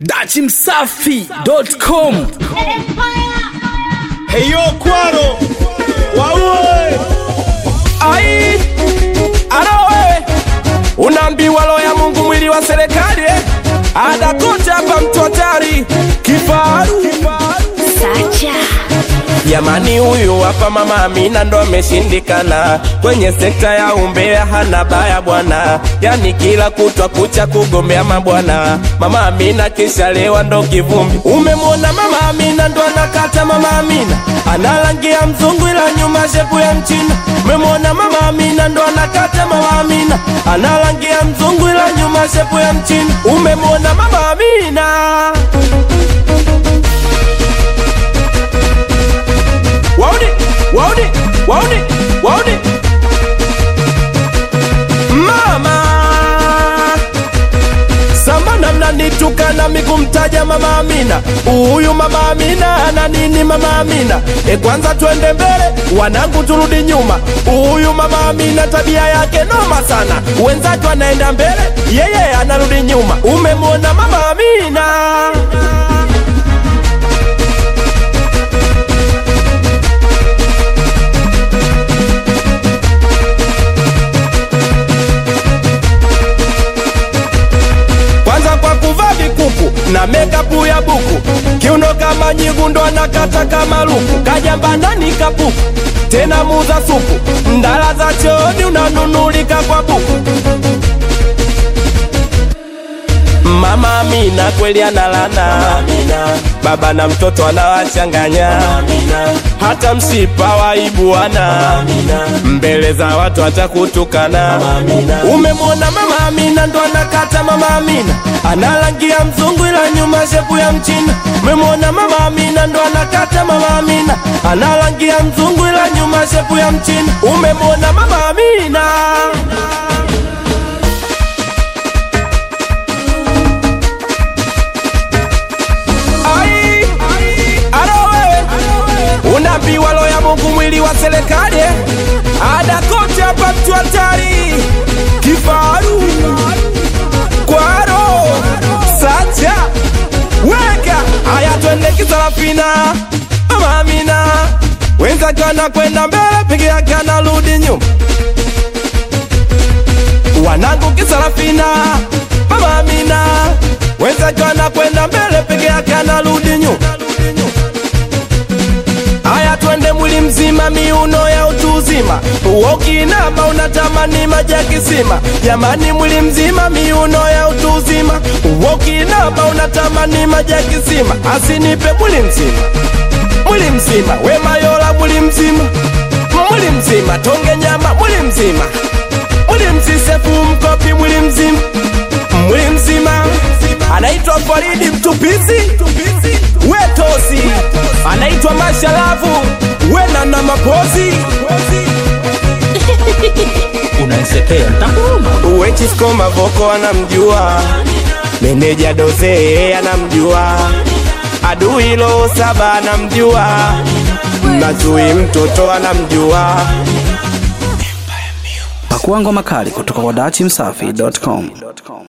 dachimsafi.com Heyo kwaro waue ai alo wewe unaambiwa roho ya mungu mwili wa serikali eh? adakocha hapa mtu hatari kifaru Sacha. jamani huyu hapa mama amina ndo ameshindikana kwenye sekta ya umbea hana baya bwana yani kila kutwa kucha kugombea mabwana mama amina kishalewa ndo kivumbi umemwona mama amina ndo anakata mama amina analangia mzungu ila nyuma shepu ya mchina umemwona mama amina ndo anakata mama amina analangia mzungu ila nyuma shepu ya mchina umemwona mama amina wauni wauni wauni wauni mama samana mnanitukana mikumtaja mama amina huyu mama amina ana nini mama amina e kwanza twende mbele wanangu turudi nyuma huyu mama amina tabia yake noma sana wenzake anaenda mbele yeye anarudi nyuma umemwona mama amina kwanza kwa kuvaa vikuku na mekapu ya buku kiuno kama nyigu ndo anakata kama luku kajamba ndani kapuku tena muza supu ndala za chooni unanunulika kwa buku Mama Amina kweli analana baba na mtoto anawachanganya hata msipa waibuana mbele za watu atakutukana umemwona mama Amina ndo anakata mama Amina analangia mzungu ila nyuma shepu ya mchina umemwona mama Amina ndo anakata mama Amina analangia mzungu ila nyuma shepu ya mchina umemwona mama Amina Ai, alo wewe unaambiwa roho ya Mungu mwili wa serikali eh? ada kote hapa mtu hatari kifaru kwaro sacha weka haya twende kisarafina mama Amina wenzake wanakwenda mbele peke yake anarudi nyuma wanangu kisarafina mama Amina wenzake wanakwenda mbele peke yake anarudi nyuma Haya twende mwili mzima, miuno ya utu uzima. Ukinama unatamani maji ya kisima. Jamani, mwili mzima, miuno ya utu uzima. Ukinama unatamani maji ya kisima. Asinipe mwili mzima, mwili mzima, we mayola, mwili mzima, mwili mzima, tonge nyama, mwili mzima, mwili msisefu mkopi, mwili mzima, mwili mzima. Anaitwa Faridi Mtupizi, wetosi anaitwa Mashalavu, wena na mapozi unanisetea ntakuuma Wechisko Mavoko anamjua, meneja Doze anamjua, adui lo saba anamjua, Nazui mtoto anamjua. pakua ngoma kali kutoka kwa dachimsafi.com